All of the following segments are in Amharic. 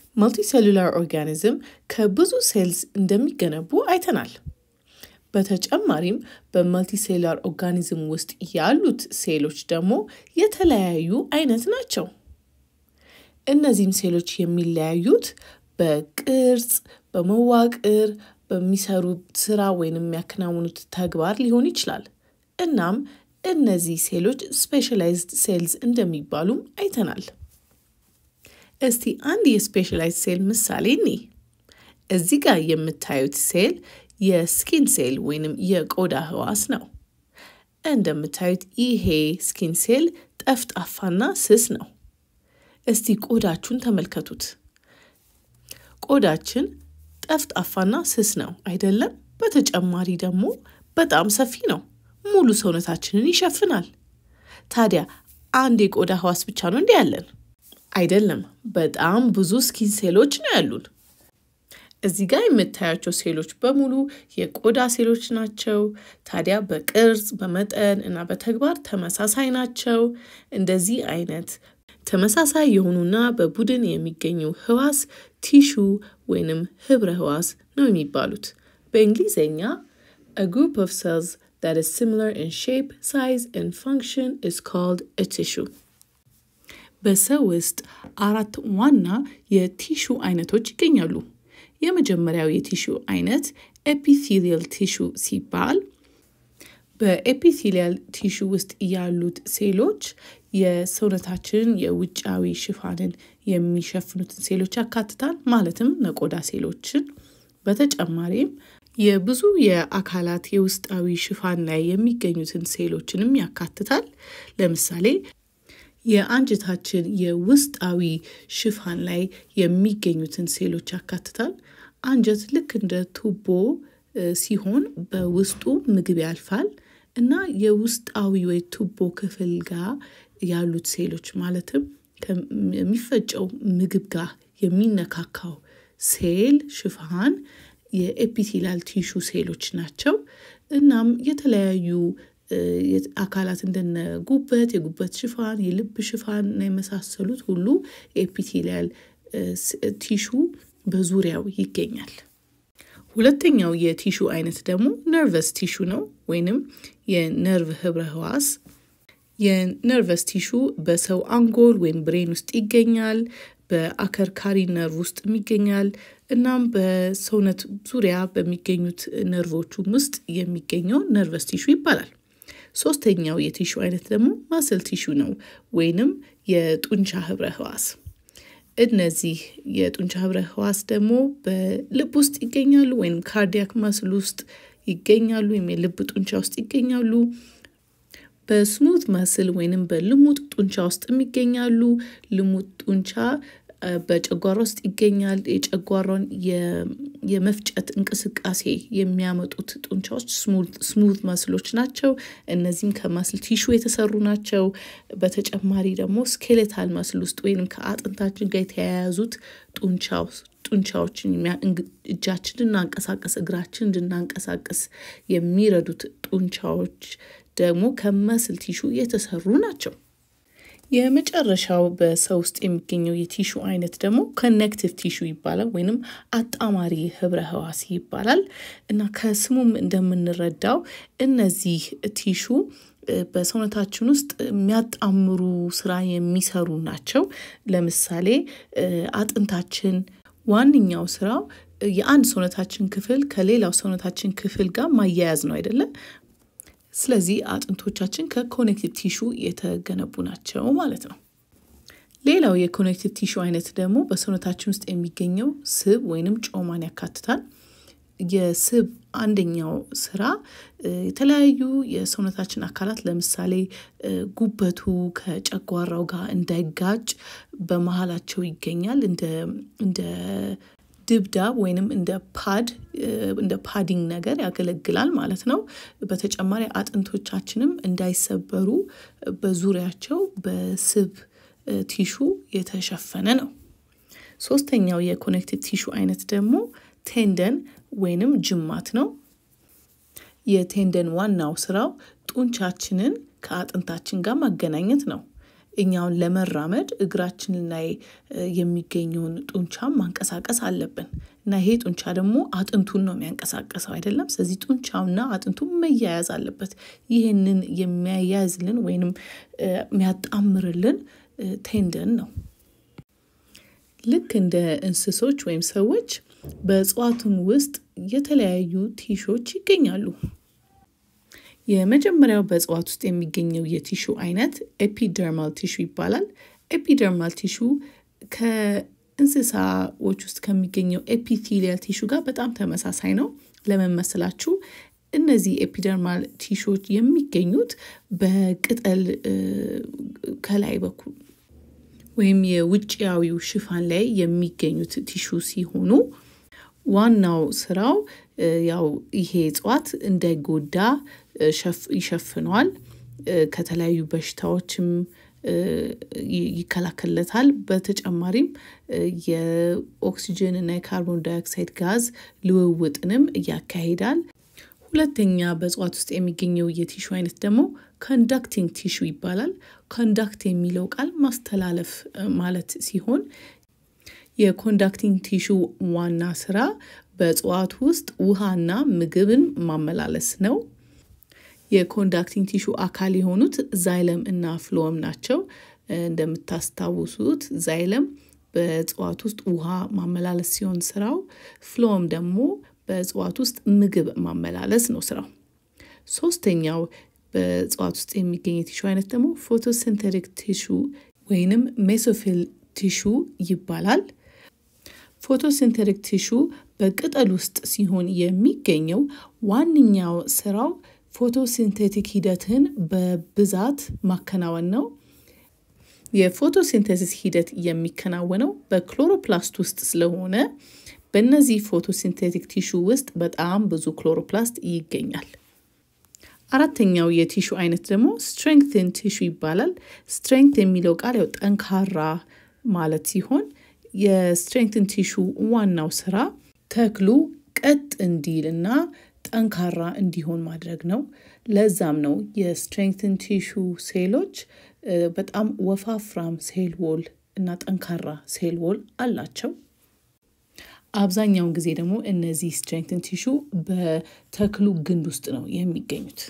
መልቲሴሉላር ኦርጋኒዝም ከብዙ ሴልስ እንደሚገነቡ አይተናል። በተጨማሪም በመልቲሴሉላር ኦርጋኒዝም ውስጥ ያሉት ሴሎች ደግሞ የተለያዩ አይነት ናቸው። እነዚህም ሴሎች የሚለያዩት በቅርጽ፣ በመዋቅር፣ በሚሰሩት ስራ ወይም የሚያከናውኑት ተግባር ሊሆን ይችላል። እናም እነዚህ ሴሎች ስፔሻላይዝድ ሴልስ እንደሚባሉም አይተናል። እስቲ አንድ የስፔሻላይዝድ ሴል ምሳሌ እኒ እዚህ ጋር የምታዩት ሴል የስኪን ሴል ወይንም የቆዳ ህዋስ ነው። እንደምታዩት ይሄ ስኪን ሴል ጠፍጣፋና ስስ ነው። እስቲ ቆዳችሁን ተመልከቱት። ቆዳችን ጠፍጣፋና ስስ ነው አይደለም? በተጨማሪ ደግሞ በጣም ሰፊ ነው። ሙሉ ሰውነታችንን ይሸፍናል። ታዲያ አንድ የቆዳ ህዋስ ብቻ ነው እንዲህ ያለን? አይደለም። በጣም ብዙ ስኪን ሴሎች ነው ያሉን። እዚህ ጋር የምታያቸው ሴሎች በሙሉ የቆዳ ሴሎች ናቸው። ታዲያ በቅርጽ በመጠን እና በተግባር ተመሳሳይ ናቸው። እንደዚህ አይነት ተመሳሳይ የሆኑና በቡድን የሚገኙ ህዋስ ቲሹ ወይንም ህብረ ህዋስ ነው የሚባሉት። በእንግሊዝኛ a group of cells that is similar in shape, size and function is called a tissue. በሰው ውስጥ አራት ዋና የቲሹ አይነቶች ይገኛሉ። የመጀመሪያው የቲሹ አይነት ኤፒቴሊያል ቲሹ ሲባል በኤፒቴሊያል ቲሹ ውስጥ ያሉት ሴሎች የሰውነታችንን የውጫዊ ሽፋንን የሚሸፍኑትን ሴሎች ያካትታል። ማለትም ነቆዳ ሴሎችን። በተጨማሪም የብዙ የአካላት የውስጣዊ ሽፋን ላይ የሚገኙትን ሴሎችንም ያካትታል። ለምሳሌ የአንጀታችን የውስጣዊ ሽፋን ላይ የሚገኙትን ሴሎች ያካትታል። አንጀት ልክ እንደ ቱቦ ሲሆን በውስጡ ምግብ ያልፋል እና የውስጣዊ ወይ ቱቦ ክፍል ጋር ያሉት ሴሎች ማለትም የሚፈጨው ምግብ ጋር የሚነካካው ሴል ሽፋን የኤፒቴላል ቲሹ ሴሎች ናቸው። እናም የተለያዩ አካላት እንደነ ጉበት፣ የጉበት ሽፋን፣ የልብ ሽፋን እና የመሳሰሉት ሁሉ ኤፒቴሊያል ቲሹ በዙሪያው ይገኛል። ሁለተኛው የቲሹ አይነት ደግሞ ነርቨስ ቲሹ ነው ወይንም የነርቭ ህብረ ህዋስ። የነርቨስ ቲሹ በሰው አንጎል ወይም ብሬን ውስጥ ይገኛል። በአከርካሪ ነርቭ ውስጥም ይገኛል። እናም በሰውነት ዙሪያ በሚገኙት ነርቮቹም ውስጥ የሚገኘው ነርቨስ ቲሹ ይባላል። ሶስተኛው የቲሹ አይነት ደግሞ ማስል ቲሹ ነው ወይንም የጡንቻ ህብረ ህዋስ። እነዚህ የጡንቻ ህብረ ህዋስ ደግሞ በልብ ውስጥ ይገኛሉ ወይም ካርዲያክ ማስል ውስጥ ይገኛሉ ወይም የልብ ጡንቻ ውስጥ ይገኛሉ። በስሙት መስል ወይንም በልሙጥ ጡንቻ ውስጥም ይገኛሉ። ልሙጥ ጡንቻ በጨጓራ ውስጥ ይገኛል። የጨጓራን የመፍጨት እንቅስቃሴ የሚያመጡት ጡንቻዎች ስሙዝ መስሎች ናቸው። እነዚህም ከመስል ቲሹ የተሰሩ ናቸው። በተጨማሪ ደግሞ ስኬሌታል መስል ውስጥ ወይም ከአጥንታችን ጋር የተያያዙት ጡንቻዎችን እጃችን እንድናንቀሳቀስ እግራችን እንድናንቀሳቀስ የሚረዱት ጡንቻዎች ደግሞ ከመስል ቲሹ የተሰሩ ናቸው። የመጨረሻው በሰው ውስጥ የሚገኘው የቲሹ አይነት ደግሞ ኮኔክቲቭ ቲሹ ይባላል ወይንም አጣማሪ ህብረ ህዋስ ይባላል እና ከስሙም እንደምንረዳው እነዚህ ቲሹ በሰውነታችን ውስጥ የሚያጣምሩ ስራ የሚሰሩ ናቸው። ለምሳሌ አጥንታችን ዋነኛው ስራው የአንድ ሰውነታችን ክፍል ከሌላው ሰውነታችን ክፍል ጋር ማያያዝ ነው አይደለም? ስለዚህ አጥንቶቻችን ከኮኔክቲቭ ቲሹ የተገነቡ ናቸው ማለት ነው። ሌላው የኮኔክቲቭ ቲሹ አይነት ደግሞ በሰውነታችን ውስጥ የሚገኘው ስብ ወይንም ጮማን ያካትታል። የስብ አንደኛው ስራ የተለያዩ የሰውነታችን አካላት ለምሳሌ ጉበቱ ከጨጓራው ጋር እንዳይጋጭ በመሀላቸው ይገኛል እንደ ድብዳብ ወይንም እንደ ፓድ እንደ ፓዲንግ ነገር ያገለግላል ማለት ነው። በተጨማሪ አጥንቶቻችንም እንዳይሰበሩ በዙሪያቸው በስብ ቲሹ የተሸፈነ ነው። ሶስተኛው የኮኔክቲቭ ቲሹ አይነት ደግሞ ቴንደን ወይንም ጅማት ነው። የቴንደን ዋናው ስራው ጡንቻችንን ከአጥንታችን ጋር ማገናኘት ነው። እኛውን ለመራመድ እግራችን ላይ የሚገኘውን ጡንቻም ማንቀሳቀስ አለብን እና ይሄ ጡንቻ ደግሞ አጥንቱን ነው የሚያንቀሳቀሰው አይደለም። ስለዚህ ጡንቻውና አጥንቱ መያያዝ አለበት። ይህንን የሚያያዝልን ወይንም የሚያጣምርልን ቴንደን ነው። ልክ እንደ እንስሶች ወይም ሰዎች በእጽዋቱም ውስጥ የተለያዩ ቲሾች ይገኛሉ። የመጀመሪያው በእጽዋት ውስጥ የሚገኘው የቲሹ አይነት ኤፒደርማል ቲሹ ይባላል። ኤፒደርማል ቲሹ ከእንስሳዎች ውስጥ ከሚገኘው ኤፒቴሊያል ቲሹ ጋር በጣም ተመሳሳይ ነው። ለምን መሰላችሁ? እነዚህ ኤፒደርማል ቲሾች የሚገኙት በቅጠል ከላይ በኩል ወይም የውጭያዊው ሽፋን ላይ የሚገኙት ቲሹ ሲሆኑ ዋናው ስራው ያው ይሄ እጽዋት እንዳይጎዳ ይሸፍነዋል። ከተለያዩ በሽታዎችም ይከላከልለታል። በተጨማሪም የኦክሲጅን እና የካርቦን ዳይኦክሳይድ ጋዝ ልውውጥንም ያካሂዳል። ሁለተኛ በእጽዋት ውስጥ የሚገኘው የቲሹ አይነት ደግሞ ኮንዳክቲንግ ቲሹ ይባላል። ኮንዳክት የሚለው ቃል ማስተላለፍ ማለት ሲሆን የኮንዳክቲንግ ቲሹ ዋና ስራ በእጽዋት ውስጥ ውሃና ምግብን ማመላለስ ነው። የኮንዳክቲንግ ቲሹ አካል የሆኑት ዛይለም እና ፍሎወም ናቸው። እንደምታስታውሱት ዛይለም በእጽዋት ውስጥ ውሃ ማመላለስ ሲሆን ስራው፣ ፍሎወም ደግሞ በእጽዋት ውስጥ ምግብ ማመላለስ ነው ስራው። ሶስተኛው በእጽዋት ውስጥ የሚገኝ የቲሹ አይነት ደግሞ ፎቶሲንቴቲክ ቲሹ ወይንም ሜሶፊል ቲሹ ይባላል። ፎቶሲንቴቲክ ቲሹ በቅጠል ውስጥ ሲሆን የሚገኘው ዋነኛው ስራው ፎቶሲንቴቲክ ሂደትን በብዛት ማከናወን ነው። የፎቶሲንቴሲስ ሂደት የሚከናወነው በክሎሮፕላስት ውስጥ ስለሆነ በእነዚህ ፎቶሲንቴቲክ ቲሹ ውስጥ በጣም ብዙ ክሎሮፕላስት ይገኛል። አራተኛው የቲሹ አይነት ደግሞ ስትሬንግትን ቲሹ ይባላል። ስትሬንግት የሚለው ቃል ያው ጠንካራ ማለት ሲሆን የስትሬንግትን ቲሹ ዋናው ስራ ተክሉ ቀጥ እንዲል እና ጠንካራ እንዲሆን ማድረግ ነው። ለዛም ነው የስትሬንግትን ቲሹ ሴሎች በጣም ወፋፍራም ሴል ዎል እና ጠንካራ ሴል ዎል አላቸው። አብዛኛውን ጊዜ ደግሞ እነዚህ ስትሬንግትን ቲሹ በተክሉ ግንድ ውስጥ ነው የሚገኙት።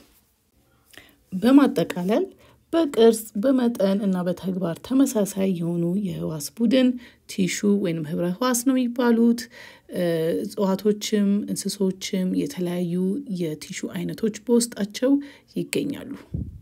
በማጠቃለል በቅርጽ በመጠን እና በተግባር ተመሳሳይ የሆኑ የህዋስ ቡድን ቲሹ ወይም ህብረ ህዋስ ነው የሚባሉት። እጽዋቶችም እንስሶችም የተለያዩ የቲሹ አይነቶች በውስጣቸው ይገኛሉ።